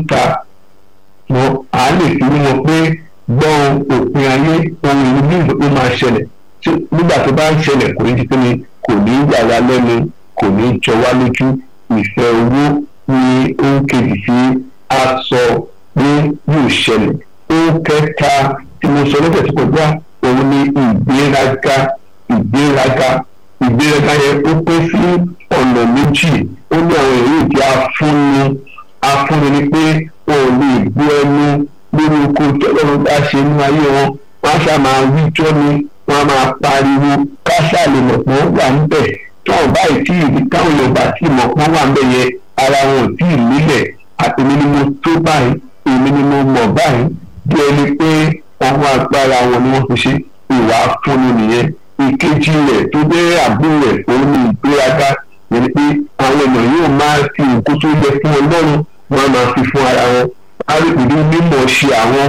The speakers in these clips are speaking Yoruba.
síta wọn à lè fi rí wọn pé gbọ́n òpin ayé ohun ìlú bí ó máa ṣẹlẹ̀ nígbà tó bá ń ṣẹlẹ̀ kò ní ti pé ni kò ní yà wá lẹ́nu kò ní jọ wá lójú ìfẹ́ owó ní ohun kejì tí a sọ pé yóò ṣẹlẹ̀ ohun kẹta tí mo sọ lọ́sẹ̀ tó kọjá òun ni ìgbéraga ìgbéraga ìgbéraga yẹn ó pín sí ọ̀nà méjì ó ní àwọn èrè ìdí afúnni afúnni ni pé wọn ò lè gbé ẹnu lórí oko tọ́lọ́run bá ṣe nínú ayé wọn wọ́n á ṣáà máa wíjọ́ ni wọ́n á máa pariwo káṣá lè mọ̀ pé wọ́n wà níbẹ̀ táwọn báyìí tí ìdí táwọn yorùbá tí mọ̀ pé wọ́n wà níbẹ̀ yẹn ara wọn ò tí ì nílẹ̀ àtẹ̀mí ni mo tó báyìí èmi ni mo mọ̀ báyìí bí ẹni pé ọwọ́ agbára wọn ni wọ́n fi ṣe ìwà fúnni nìyẹn ìkejì rẹ̀ tó jẹ́ àbúrò rẹ̀ òun ni ìgbéraga yẹn pé àwọn èèyàn yóò máa fi òkú tó yẹ fún ọlọ́run wọn máa fi fún ara wọn arìbìrì mímọ̀ ṣe àwọn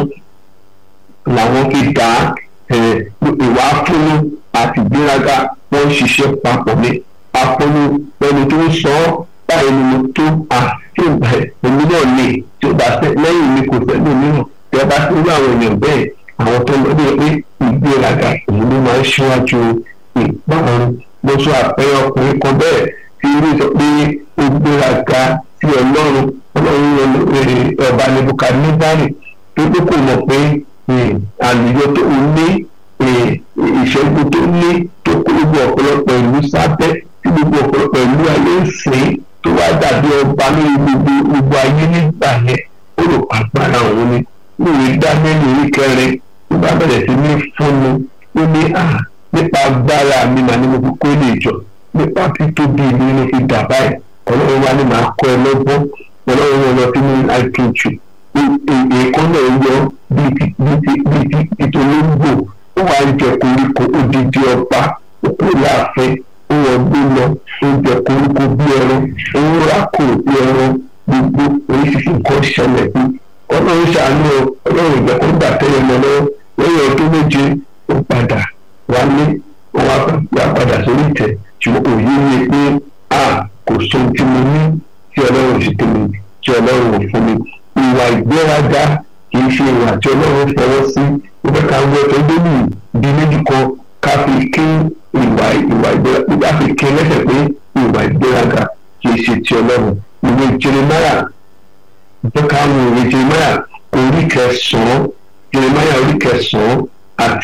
làwọn fi dá ìwà fúnni àti ìgbéraga wọ́n ń ṣiṣẹ́ papọ̀ ní afúnni ẹni tó ń sọ ọ́ báyìí ni mo tó àti ìgbà èmi náà lè tí ó bá fẹ́ lẹ́yìn mi kò fẹ́ lómìíràn tí a bá ti rí àwọn èèyàn bẹ́ẹ̀ àwọn tó ń lọ pé ìgbéraga òun ló máa ń ṣíwájú ìparun mo sọ àpẹẹrẹ ọkùnrin kan bẹ́ẹ̀ tí irú sọ pé ó gbéraga sí ọlọ́run ọlọ́run ọba nebukadnezari tó tó kò mọ̀ pé àlùyọ tó ń ní ìṣẹ́gun tó ní tó kó gbogbo ọ̀pọ̀lọpọ̀ ìlú sábẹ́ tí gbogbo ọ̀pọ̀lọpọ̀ ìlú ayé ń sìn tó wá dàbí ọba lórí gbogbo gbogbo ayé nígbà yẹn ó lò pàgbára òun ni lórí dámẹ́lì orí kẹrin tó bá bẹ̀rẹ̀ sí ní fúnni ó ní à nípa agbára mi mà ní mo fi kó lè jọ nípa títóbi mi ló fi dà báyìí ọlọ́run wa ni màá kọ́ ẹ lọ́gbọ́n ọlọ́run wọn lọ sínú àìtúntù èèkàn náà yọ bíi titolóńgbò ó wà ń jẹ koríko odidi ọba òkú láàfin ó wọ gbé lọ ó jẹ koríko bí ẹran ó rákò bí ẹran gbogbo oríṣiríṣi nǹkan ṣẹlẹ̀ bí ọlọ́run ṣàánú ọlọ́run ìjọ kó gbà tẹ́lẹ̀ mọ́ lọ́wọ́ lẹ́yìn ọdún méje ó padà wálé wọ́n wá padà sórí ìtẹ́ ṣùgbọ́n òye ni pé a kò sóhun tí mo ní tí ọlọ́run sì tẹ̀lé tí ọlọ́run ò fún mi ìwà ìgbéraga kì í ṣe ìwà tí ọlọ́run fọwọ́ sí nígbà ká wọ ẹ̀fọ́ gbẹ́lú di méjì kan ká fi kí ìwà ìwà ìgbéraga ká fi kí lẹ́sẹ̀ pé ìwà ìgbéraga kì í ṣe ti ọlọ́run ìwé jeremaya jẹ́ ká wo ìwé jeremaya orí kẹsàn-án jeremaya orí kẹsàn-án